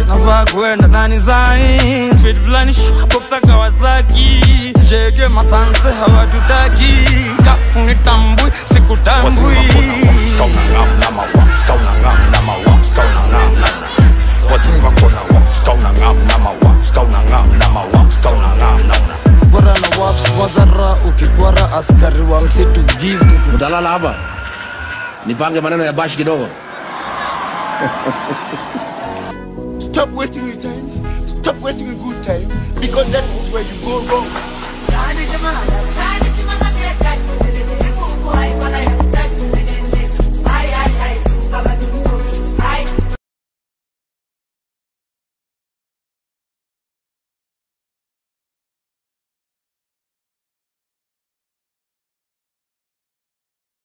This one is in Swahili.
navaa kwenda ndani zai speed fulani shwapopsa kawasaki jege masanse hawatutaki kaunitambui sikutambui kwara na waps wadhara ukikwara askari wa msitu giz utalala hapa nipange maneno ya bashi kidogo Stop wasting your time. Stop wasting a good time. Because that is where you go wrong. Yani jamaa